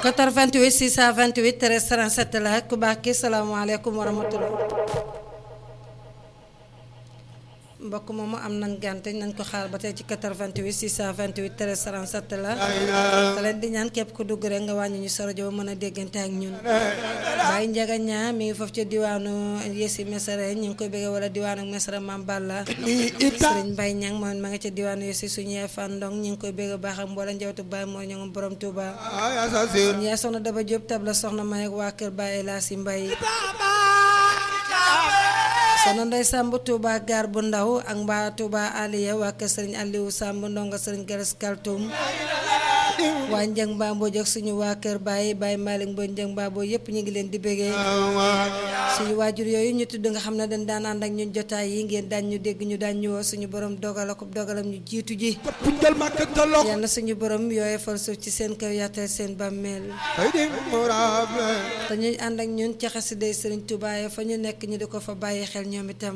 88 628 13 37 la ku baax ki salaamaaleykum wa rahmatulah. mbokk moomu am nañ gante nañ ko xaar ba tey ci 88 628 13 37 la. te leen di ñaan képp ku dugg rek nga wàññi ñu sa rajo ba mën a déggante ak ñun. Baye Ndiaga ñaa mi ngi foofu ca diwaanu Yessi Mesere ñu ngi koy bëggee wala diwaanu Mesere Mam Balla. Sëriñ Mbaye Ñang moom ma nga ca diwaanu Yessi suñu yaay Fandong ñu ngi koy bëggee baax ak mboolem njabootu Baye moo ñu ngi borom Touba. suñu yaay soxna Daba Diop tabla soxna May ak waa kër Baye Elasi Mbaye. soxna Ndey Samb Touba gaar bu ndaw ak mbaa Touba Aliya waa kër Sëriñ Aliou Samb ndongo Sëriñ Garas Kaltum waa Njëng Mbambo jog suñu waa kër Baye Baye Malick Mboy Njëng Mbambo yëpp ñu ngi leen di bëggee suñu waajur yooyu ñu tudd nga xam ne dañ daan ànd ak ñun jotaay yi ngeen daan ñu dégg ñu daan ñu woo suñu borom dogal ak dogalam ñu jiitu ji yàlla suñu borom yooyu fal suuf ci seen kaw yaatal seen bàmmeel te ñuy ànd ak ñun ci xasiday Sëriñ Touba fa ñu nekk ñu di ko fa bàyyi xel ñoom itam